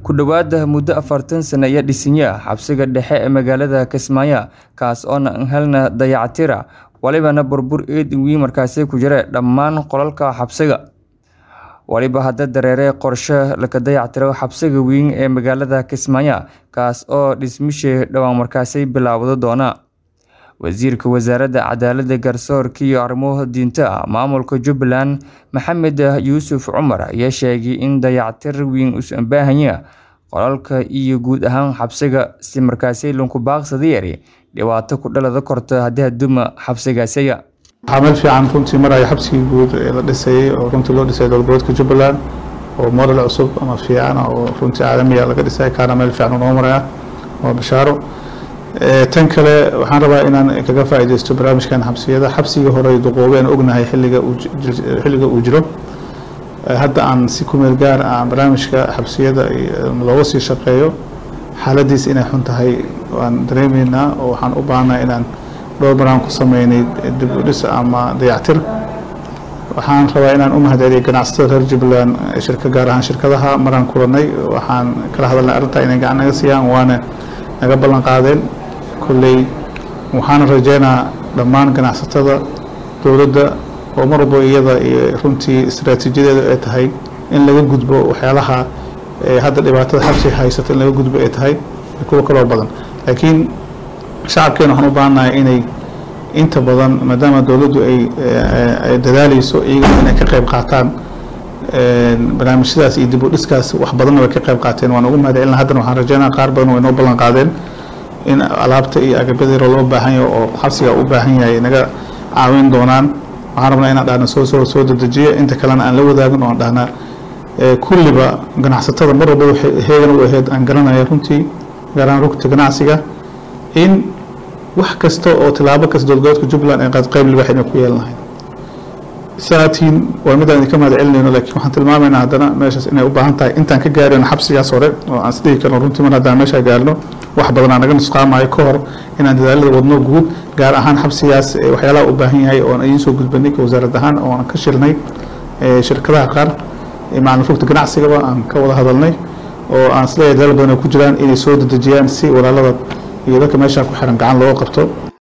ku dhowaada muddo afartan sano iyo dhisnya xabsiga dhexe ee magaalada kismaayo kaas oona aan helna dayactira walibana burbur eed weyn markaasi ku jira dhammaan qolalka xabsiga waliba hadda dareere qorshe laka dayactiro xabsiga weyn ee magaalada kismaayo kaas oo dhismishii dhowaan markaasi bilaawdo doona wasiirka wasaaradda cadaaladda garsoorka iyo arrimuhu diinta maamulka jubbaland maxamed yuusuf cumar ayaa sheegay in dayactir weyn uusan baahanya qolalka iyo guud ahaan xabsiga si markaasi lunku baaqsada yari dhibaato ku dhalada korto haddii haduma xabsigaasiya waxaa meel fiican runtii maraya xabsigii guud ee la dhisayay oo runtii loo dhisay dowlgoboodka jubbaland oo model cusub ama fiican oo runtii caalamiya laga dhisay kaana meel fiican noo maraya waa bashaaro tan kale waxaan rabaa inaan kaga faaideysto barnaamijkan xabsiyada xabsigii hore duqoobeen ognahay xilliga xilliga uu jiro hadda aan si kumeel gaar aan barnaamijka xabsiyada looga sii shaqeeyo xaaladiis inay xun tahay waan dareemeynaa oo waxaan u baahnaa inaan dhowr baraan ku sameynay dib u dhis ama dayactir waxaan rabaa inaan u mahadceliyo ganacsatada reer jubbaland shirka gaar ahaan shirkadaha maraan kulanay waxaan kala hadalnay arrintaa inay gacan naga siiyaan waana naga ballan qaadeen kolley waxaana rajeynaa dhammaan ganacsatada dowladda oo mar walbo iyada iyo runtii istaraatiijiyadeeda ay tahay in laga gudbo waxyaalaha hadda dhibaatada xabsiga haysata in laga gudbo ay tahay kuwo kaloo badan laakiin shacabkeena waxaan u baahannahay inay inta badan maadaama dowladdu ay dadaaleyso iyagana inay ka qayb qaataan barnaamijyadaas iyo dib u dhiskaas wax badanna way ka qayb qaateen waan ugu mahad celina haddana waxaan rajeynaa qaar badan way noo ballan qaadeen in alaabta iyo agabyada loo baahan yahay oo xabsiga u baahan yahay naga caawin doonaan waxaan rabnaa inaan dhahna soo soo soo dedejiya inta kalena aan la wadaagin oo aan dhahnaa kulliba ganacsatada mar walba waxay heegan u ahayd aan garanaya runtii gaar ahaan rugta ganacsiga in wax kasta oo tilaabo kasta dowlgoboodka jubbaland ay qaad qayb libax inay ku yeelanahay sanadkiin waa midaan idinka mahad celinayno laakiin waxaan tilmaamaynaa haddana meeshaas inay u baahan tahay intaan ka gaarino xabsigaas hore oo aan isdhihi karno runtii mar haddaan meeshaa gaarno wax badanaa naga nusqaamayo ka hor inaan dadaalada wadno guud gaar ahaan xabsigaas waxyaalaha u baahan yahay oon idiin soo gudbanay wasaarad ahaan oon ka shirnay shirkadaha qaar macalin rugta ganacsigaba aan ka wada hadalnay oo aan isleeyahay dadaal badan ay ku jiraan inay soo dedejiyaan si walaalada iyo dadka meeshaa ku xiran gacan looga qabto